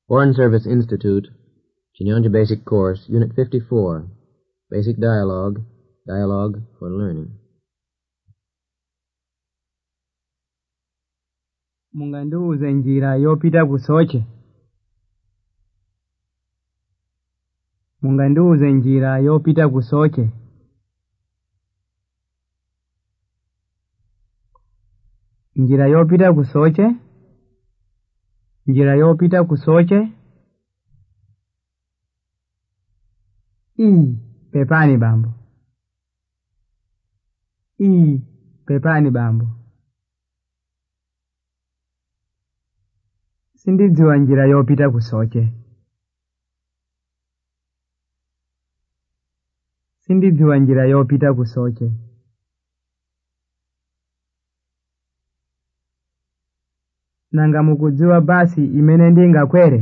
Foreign Service Institute, Chinyanja Basic Course, Unit 54, Basic Dialogue, Dialogue for Learning. mungandiuze njira yopita ku soche mungandiuze njira yopita ku soche njira yopita ku soche njira yopita ku soche ii pepani bambo ii pepani bambo sindidziwa njira yopita ku soche sindidziwa njira yopita ku soche nanga mukudziwa basi imene ndingakwere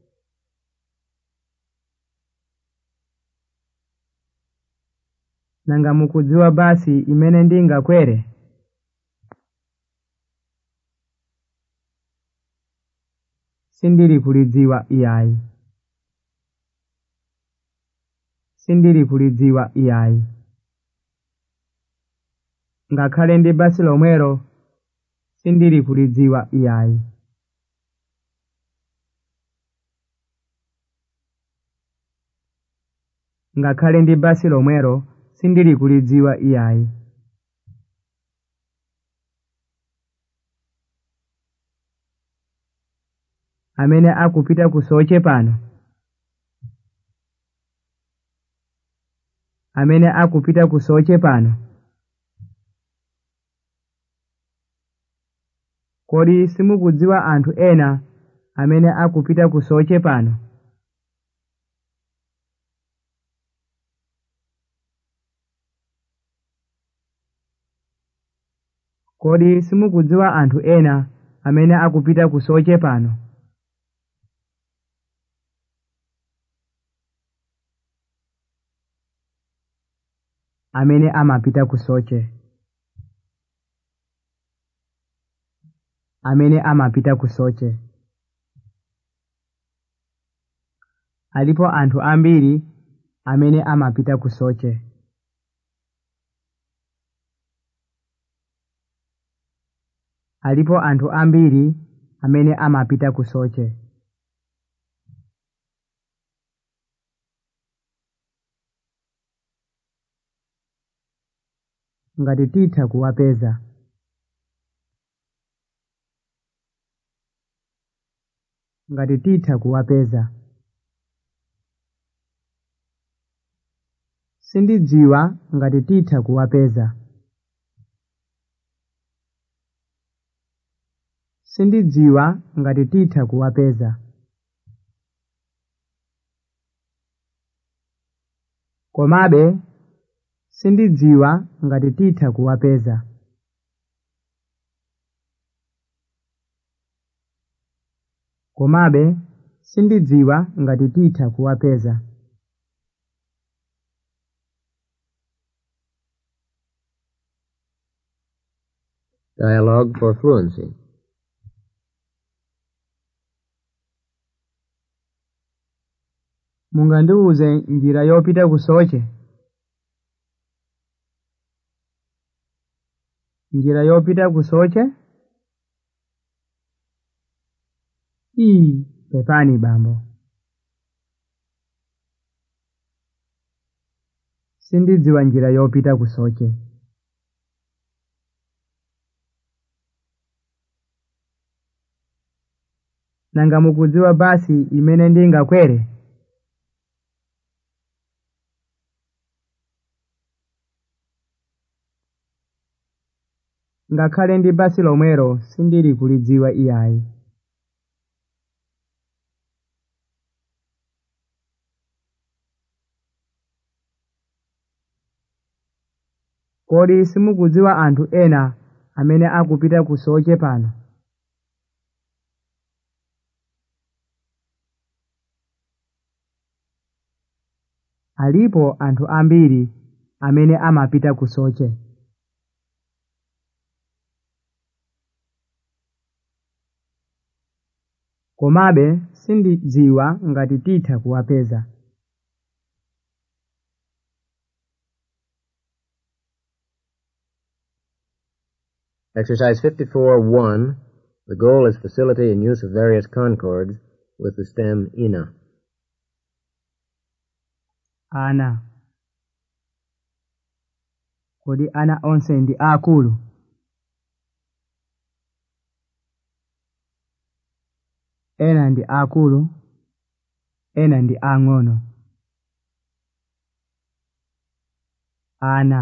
nanga mukudziwa basi imene ndingakwere sindiri kulidziwa iyayi sindiri kulidziwa iyayi ngakhale ndi basi lomwero sindiri kulidziwa iyayi ngakhale ndi basi lomwero sindiri kulidziwa iyayi amene akupita ku soche pano amene akupita ku soche pano kodi simukudziwa anthu ena amene akupita ku soche pano kodi simukudziwa anthu ena amene akupita ku soche pano amene amapita ku soche amene amapita ku soche alipo anthu ambiri amene amapita ku soche alipo anthu ambiri amene amapita ku soche ngati titha kuwapeza ngati titha kuwapeza sindidziwa ngati titha kuwapeza sindidziwa ngati titha kuwapeza komabe sindidziwa ngati titha kuwapeza komabe sindidziwa ngati titha kuwapeza Dialogue for Fluency. mungandiuze njira yopita ku soche njira yopita ku soche ii pepani bambo sindidziwa njira yopita ku soche nanga mukudziwa basi imene ndingakwere ngakhale ndi basi lomwero sindiri kulidziwa iyayi kodi simukudziwa anthu ena amene akupita ku soche pano alipo anthu ambiri amene amapita ku soche komabe sindidziwa ngati titha kuwapeza Exercise 54-1. The goal is facility in use of various concords with the stem ina. ana kodi ana onse ndi akulu ena ndi akulu ena ndi ang'ono ana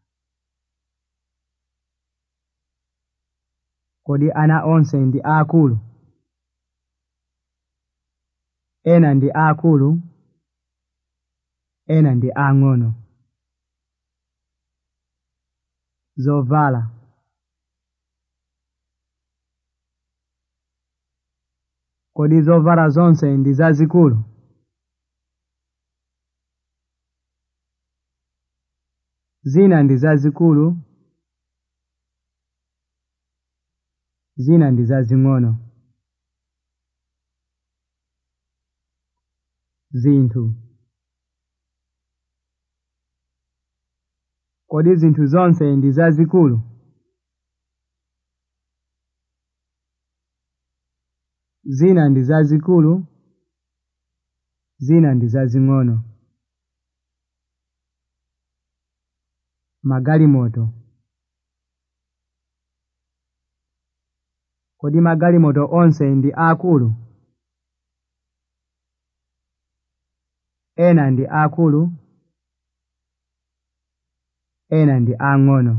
kodi ana onse ndi akulu ena ndi akulu ena ndi ang'ono zovala kodi zovala zonse ndi zazikulu zina ndi zazikulu zina ndi zazing'ono zinthu kodi zinthu zonse ndi zazikulu zina ndi zazikulu zina ndi zazing'ono magalimoto kodi magalimoto onse ndi akulu ena ndi akulu ena ndi ang'ono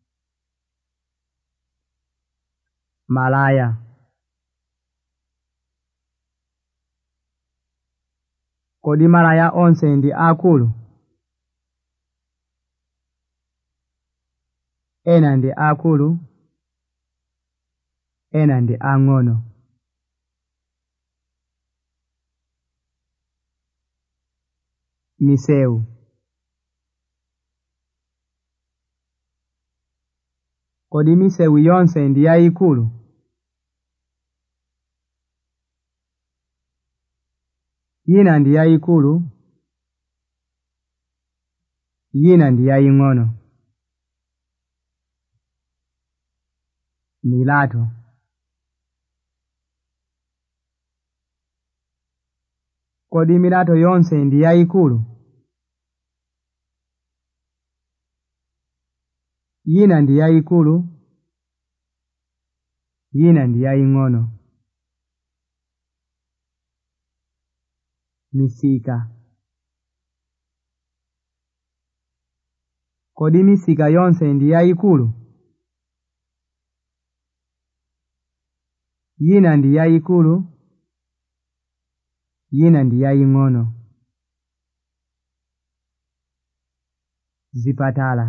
malaya kodi malaya onse ndi akulu ena ndi akulu ena ndi ang'ono misewu kodi misewu yonse ndi yayikulu yina ndi yayikulu yina ndi yaying'ono milato kodi milato yonse ndi yayikulu yina ndi yayikulu yina ndi yaying'ono misika kodi misika yonse ndi yayikulu yina ndi yayikulu yina ndi yaying'ono zipatala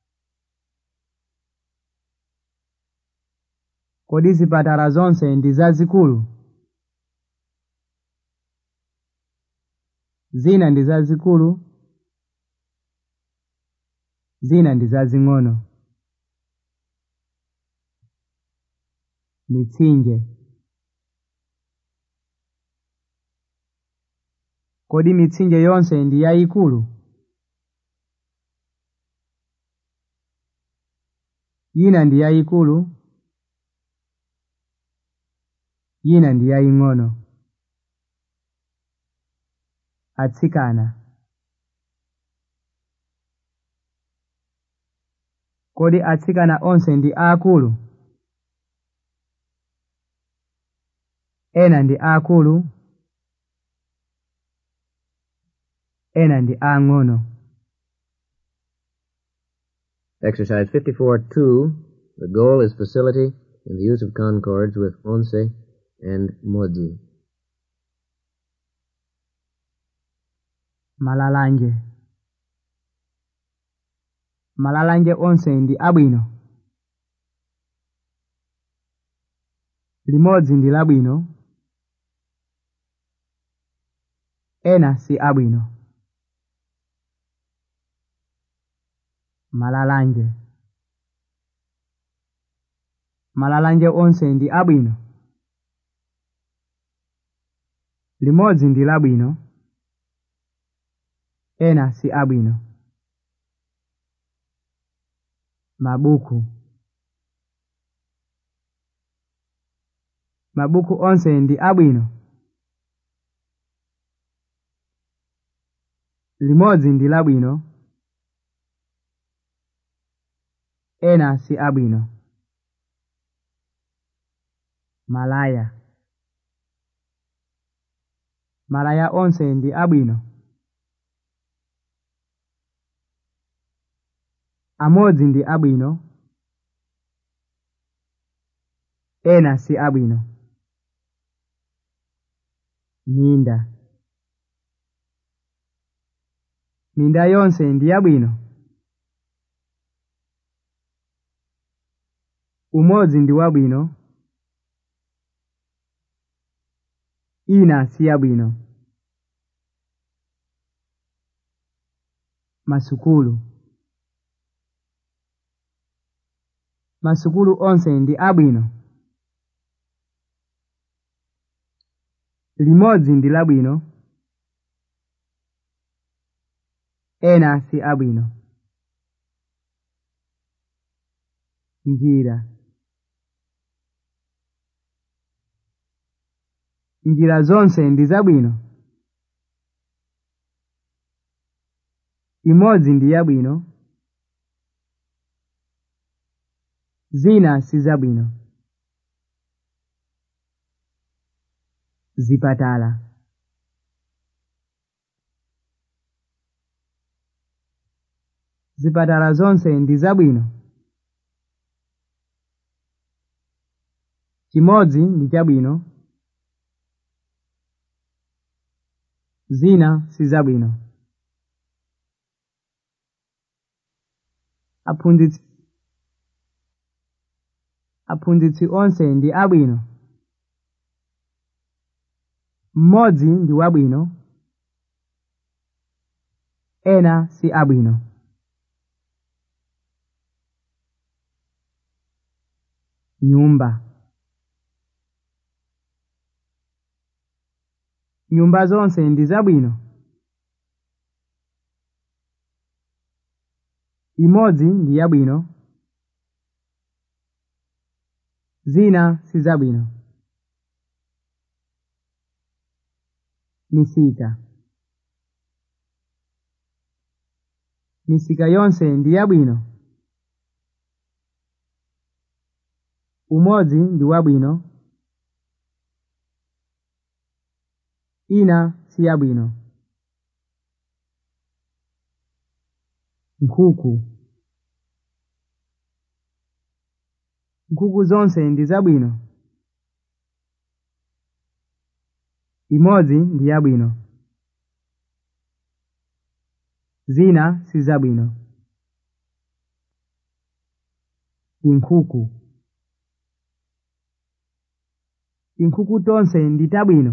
kodi zipatala zonse ndi zazikulu zina ndi zazikulu zina ndi zazing'ono mitsinje kodi mitsinje yonse ndi yayikulu yina ndi yayikulu yina ndi yaying'ono atsikana kodi atsikana onse ndi aakulu ena ndi aakulu ena ndi ang'ono Exercise 54-2. The goal is facility in the use of concords with onse and modzi. malalanje malalanje onse ndi abwino limodzi ndi labwino ena si abwino malalanje malalanje onse ndi abwino limodzi ndi labwino ena si abwino mabuku mabuku onse ndi abwino limodzi ndi labwino ena si abwino malaya malaya onse ndi abwino amodzi ndi abwino ena si abwino minda minda yonse ndi yabwino umodzi ndi wabwino ina si yabwino masukulu masukulu onse ndi abwino limodzi ndi labwino ena si abwino njira njira zonse ndi zabwino imodzi ndi yabwino zina si zabwino zipatala zipatala zonse ndi zabwino chimodzi ndi chabwino zina si zabwino aphunzitsi aphunzitsi onse ndi abwino mmodzi ndi wabwino ena si abwino nyumba nyumba zonse ndi zabwino imodzi ndi yabwino zina si zabwino misika misika yonse ndi yabwino umodzi ndi wabwino ina si yabwino nkhuku nkhuku zonse ndi zabwino imodzi ndi yabwino zina si zabwino tinkhuku tinkhuku tonse ndi tabwino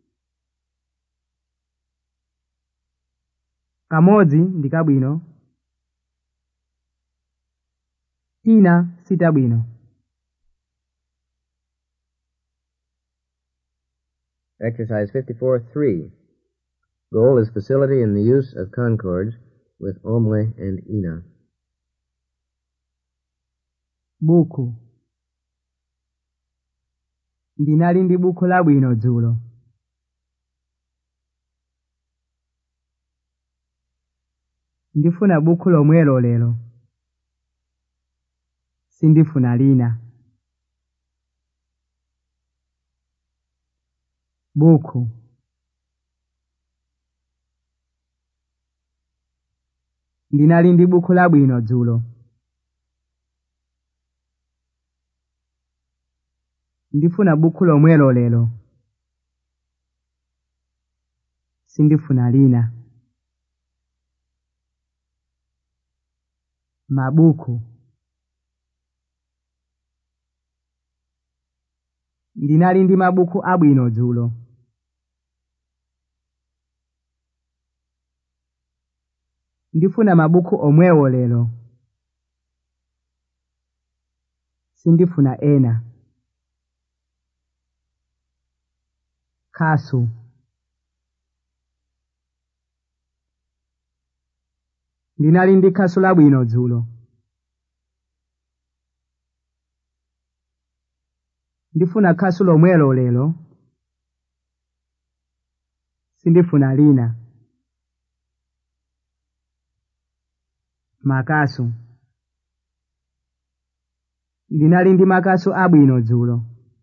kamodzi ndi kabwino tina si tabwino Exercise 54-3. Goal is facility in the use of concords with omwe and ina. buku ndinali ndi buku labwino dzulo ndifuna buku lomwelo lero sindifuna lina buku ndinali ndi buku labwino dzulo ndifuna buku lomwelo lero sindifuna lina mabuku ndinali ndi mabuku abwino dzulo ndifuna mabuku omwewo lero sindifuna ena khasu ndinali ndi khasu labwino dzulo ndifuna khasu lomwelo lero sindifuna lina makasu ndinali ndi makasu abwino dzulo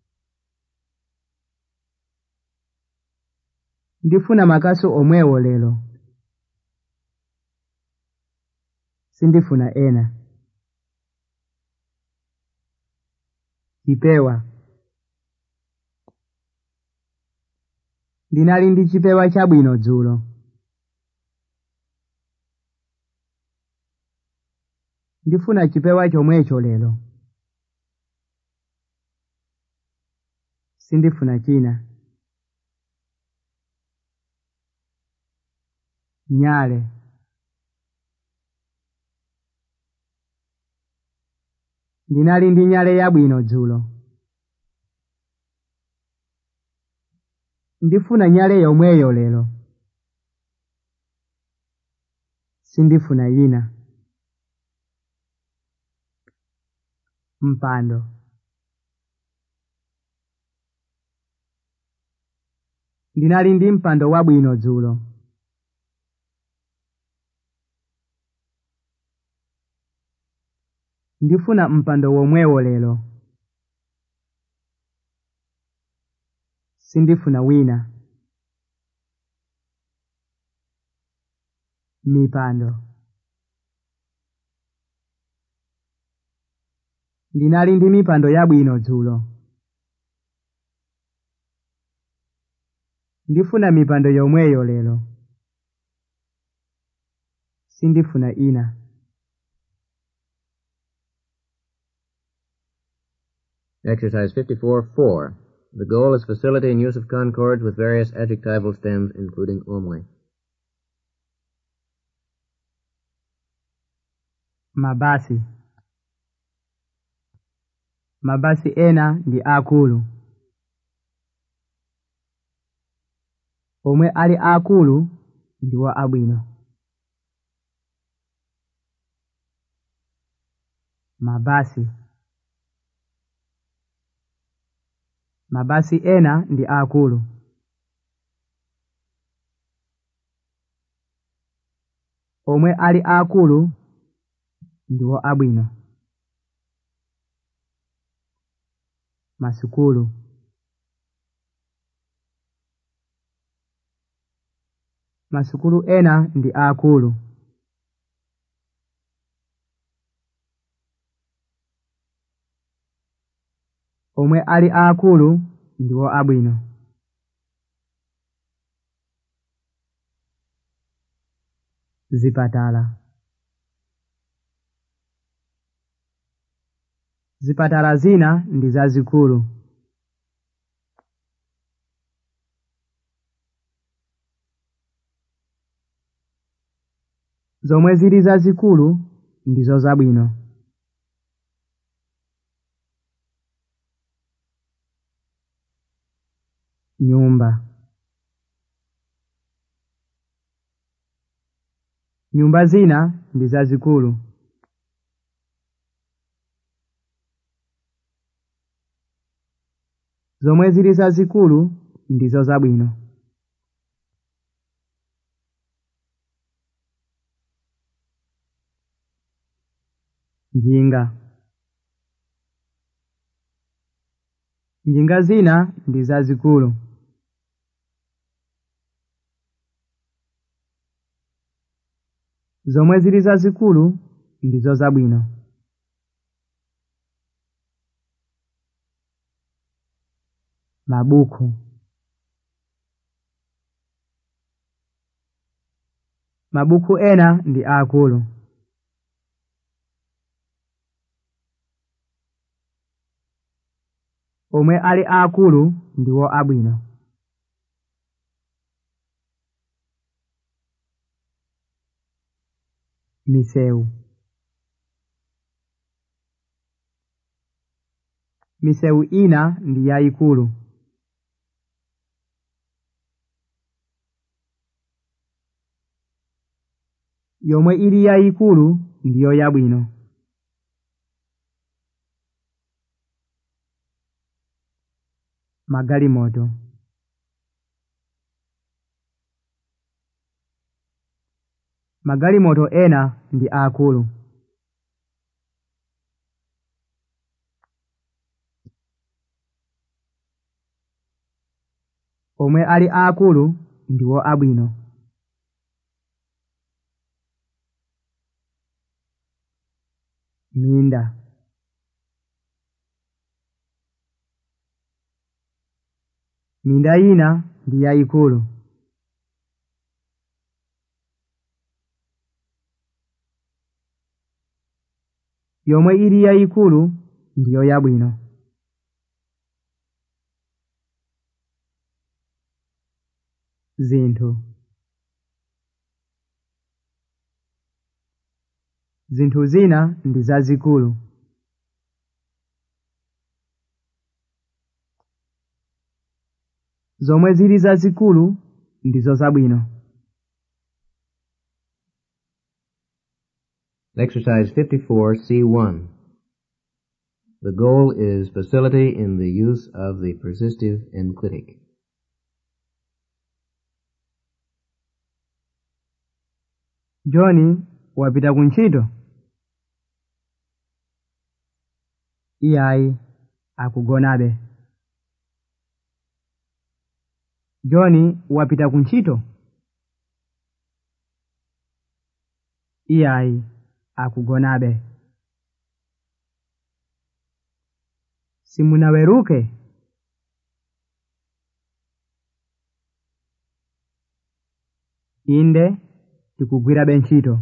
ndifuna makasu omwewo lero sindifuna ena chipewa ndinali ndi chipewa chabwino dzulo ndifuna chipewa chomwecho lero sindifuna china nyale ndinali ndi nyale yabwino dzulo ndifuna nyale yomweyo lero sindifuna yina mpando ndinali ndi mpando wabwino dzulo ndifuna mpando womwewo lero sindifuna wina mipando ndinali ndi mipando yabwino dzulo ndifuna mipando yomweyo lero sindifuna ina Exercise 54-4. The goal is facility in use of concords with various adjectival stems, including only. mabasi mabasi ena ndi akulu omwe ali akulu ndiwo abwino mabasi mabasi ena ndi akulu omwe ali akulu ndiwo abwino masukulu masukulu ena ndi akulu omwe ali akulu ndiwo abwino zipatala zipatala zina ndi zazikulu zomwe zili zazikulu ndizo zabwino nyumba nyumba zina ndi zazikulu zomwe zili zazikulu ndizo zabwino njinga njinga zina ndi zazikulu zomwe zili zazikulu ndizo zabwino mabuku mabuku ena ndi akulu omwe ali akulu ndiwo abwino misewu misewu ina ndi yayikulu yomwe ili yayikulu ndiyo yabwino magalimoto magalimoto ena ndi akulu omwe ali akulu ndiwo abwino minda minda ina ndi yayikulu yomwe ili yayikulu ndiyo yabwino zinthu zinthu zina ndi zazikulu zomwe zili zazikulu ndizo zabwino Exercise 54, C1. The goal is facility in the use of the persistive enclitic. john wapita ku ntchito iyayi akugonabe john wapita ku ntchito iyayi akugonabe simunaweruke inde tikugwirabe ntchito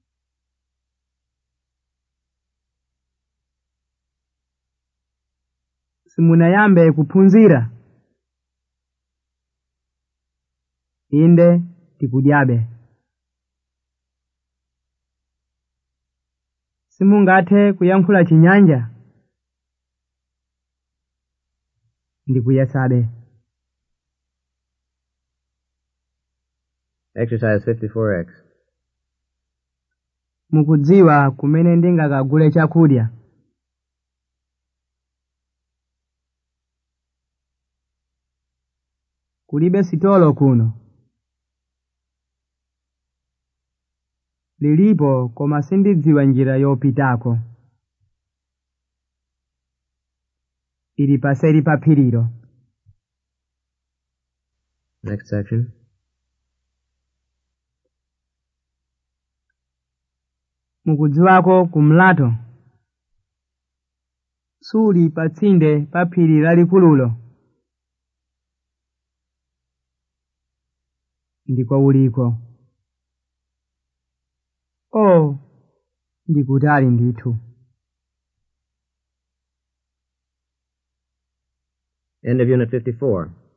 simunayambe kuphunzira inde tikudyabe simungathe kuyankhula chinyanja ndikuyesabe Exercise 54X. mukudziwa kumene ndingakagule chakudya kulibe sitolo kuno lilipo koma sindidziwa njira yopitako ili paseri pa phirilo Next section. mukudziwako kumlato suli pa tsinde pa phiri lalikululo ndiko uliko o ndikutali ndithu End of Unit 54.